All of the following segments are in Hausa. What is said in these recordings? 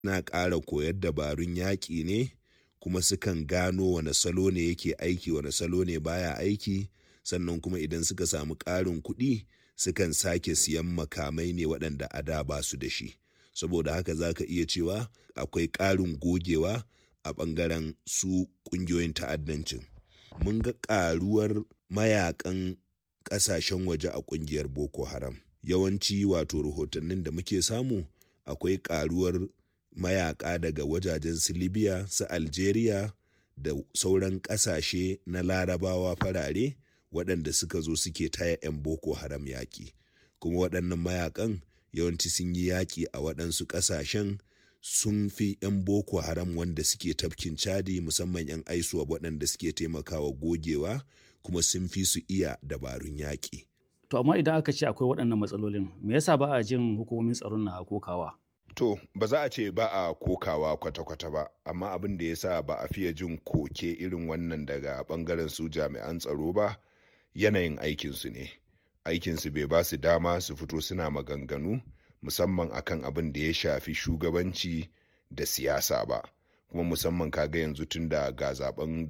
na ƙara koyar dabarun yaƙi ne kuma sukan gano wane salo ne yake aiki wane salo ne baya aiki sannan kuma idan suka samu ƙarin kuɗi sukan sake siyan makamai ne waɗanda a da ba su da shi saboda haka za ka iya cewa akwai ƙarin gogewa a ɓangaren su ƙungiyoyin ta'addancin mun ga ƙaruwar mayakan ƙasashen waje a ƙungiyar boko haram yawanci wato rahotannin da muke samu akwai ƙaruwar mayaka daga wajajen su libya su algeria da sauran ƙasashe na larabawa farare waɗanda suka zo suke taya 'yan boko haram yaƙi kuma waɗannan mayakan yawanci sun yi yaƙi a waɗansu ƙasashen sun fi 'yan boko haram wanda suke tafkin chadi musamman 'yan aisuwa waɗanda suke taimakawa gogewa kuma sun fi su iya dabarun yaƙi. To amma idan aka ce akwai waɗannan matsalolin me yasa ba a jin hukumomin tsaron na kokawa? To ba za a ce ba a kokawa kwata-kwata ba amma abin da ya sa ba a fiye jin koke irin wannan daga ɓangaren su jami'an tsaro ba yanayin aikinsu ne. Aikinsu bai ba su dama su fito suna maganganu musamman akan abin da ya shafi shugabanci da siyasa ba kuma musamman kaga yanzu tun da ga zaben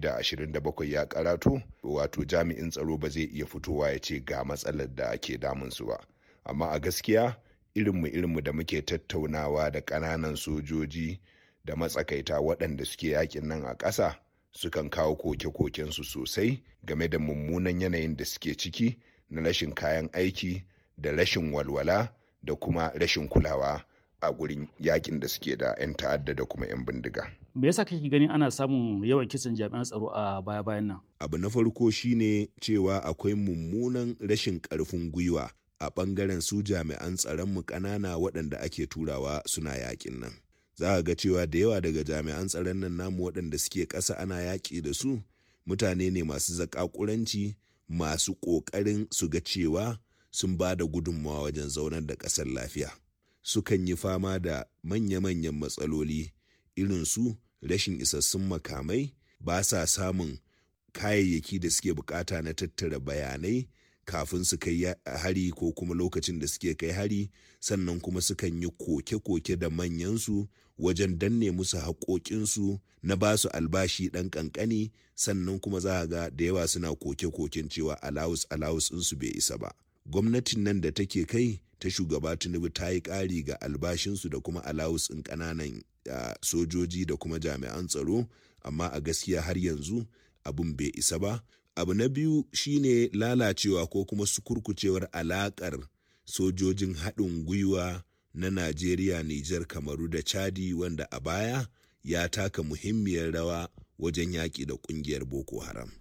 2027 ya karato wato jami'in tsaro ba zai iya fitowa ya ce ga matsalar da ke damunsu ba amma a gaskiya irinmu irinmu da muke tattaunawa da ƙananan sojoji da matsakaita waɗanda suke yakin nan a ƙasa sukan kawo koke-kokensu sosai game da mummunan yanayin da suke ciki na rashin kayan aiki da rashin walwala da kuma rashin kulawa a gurin yakin da suke da 'yan ta'adda da kuma 'yan bindiga. Me yasa kake ganin ana samun yawan kisan jami'an tsaro a baya-bayan nan? Abu na farko shine cewa akwai mummunan rashin ƙarfin gwiwa a ɓangaren su jami'an tsaronmu ƙanana waɗanda ake turawa suna yakin nan. Za a ga cewa da yawa daga jami'an tsaron nan namu waɗanda suke ƙasa ana yaƙi da su mutane ne masu zaƙaƙuranci masu ƙoƙarin su ga cewa sun ba da gudunmawa wajen zaunar da ƙasar lafiya. Sukan yi fama da manya-manyan matsaloli irin su rashin isassun makamai ba sa samun kayayyaki da suke bukata na tattara bayanai kafin su kai hari ko kuma lokacin da suke kai hari sannan kuma sukan yi koke-koke da manyansu wajen danne musu haƙoƙinsu na ba su albashi ɗan ƙanƙani sannan kuma za a ga da yawa suna koke-koken cewa alawus alawus ɗinsu bai isa ba gwamnatin nan da take kai ta shugaba tinubu ta yi ƙari ga albashinsu da kuma alawus ɗin ƙananan sojoji da kuma jami'an tsaro amma a gaskiya har yanzu abin bai isa ba abu na biyu shine lalacewa ko kuma sukurkucewar alakar sojojin haɗin gwiwa na najeriya nijar kamaru da chadi wanda a baya ya taka muhimmiyar rawa wajen yaƙi da ƙungiyar boko haram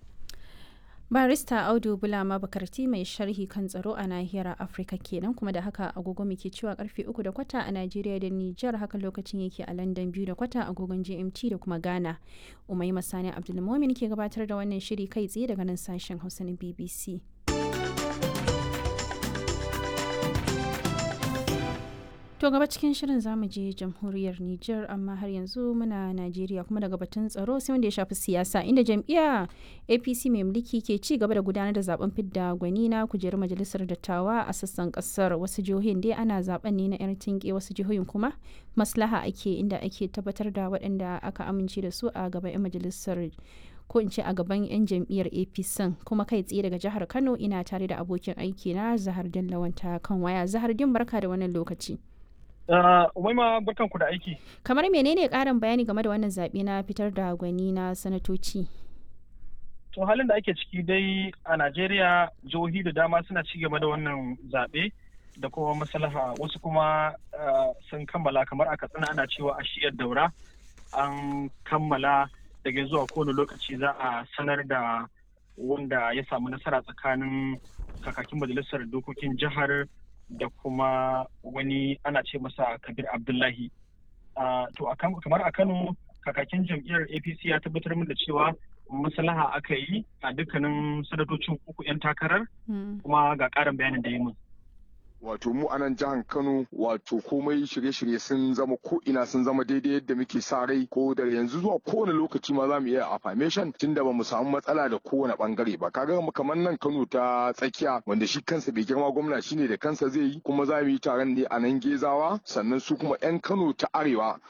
barista audu bulama bakarti mai sharhi kan tsaro a nahiyar afirka kenan kuma da haka agogo muke cewa karfe uku da kwata a najeriya da nijar haka lokacin yake a london biyu da kwata agogon gmt da kuma ghana umai masani abdulmomin ke gabatar da wannan shiri kai tsaye daga nan sashen hausa na bbc To gaba cikin shirin zamu je jamhuriyar Nijar amma har yanzu muna Najeriya kuma daga batun tsaro sai wanda ya shafi siyasa inda jam'iyya APC mai mulki ke ci gaba da gudanar da zaben fidda gwani na kujerar majalisar dattawa a sassan kasar wasu jihohin dai ana zaben ne na yar tinke wasu jihohin kuma maslaha ake inda ake tabbatar da waɗanda aka amince da su a gaban 'yan majalisar ko in ce a gaban 'yan jam'iyyar apc kuma kai tsaye daga jihar kano ina tare da abokin aiki na zahar lawanta kan waya zahar din barka da wannan lokaci Umaima barkan ku da aiki. Kamar menene ƙarin bayani game da wannan zaɓe na fitar da gwani na sanatoci? To halin da ake ciki dai a Najeriya jihohi da dama suna ci gaba da wannan zaɓe da kuma maslaha wasu kuma sun kammala kamar a katsina ana cewa a shiyar daura an kammala daga zuwa kowane lokaci za a sanar da wanda ya samu nasara tsakanin kakakin majalisar dokokin jihar da kuma wani ana ce masa kabir abdullahi to kamar a kano kakakin jam'iyyar apc ya tabbatar min da cewa maslaha aka yi a dukkanin sanatocin uku 'yan takarar kuma ga karin bayanin da yi min wato mu a nan jihar Kano wato komai shirye-shirye sun zama ko ina sun zama daidai yadda muke sa rai ko da yanzu zuwa kowane lokaci ma za mu iya affirmation tunda ba mu samu matsala da kowane bangare ba kaga kamar nan Kano ta tsakiya wanda shi kansa bai girma gwamna shine da kansa zai yi kuma za mu yi taron ne a nan Gezawa sannan su kuma 'yan Kano ta arewa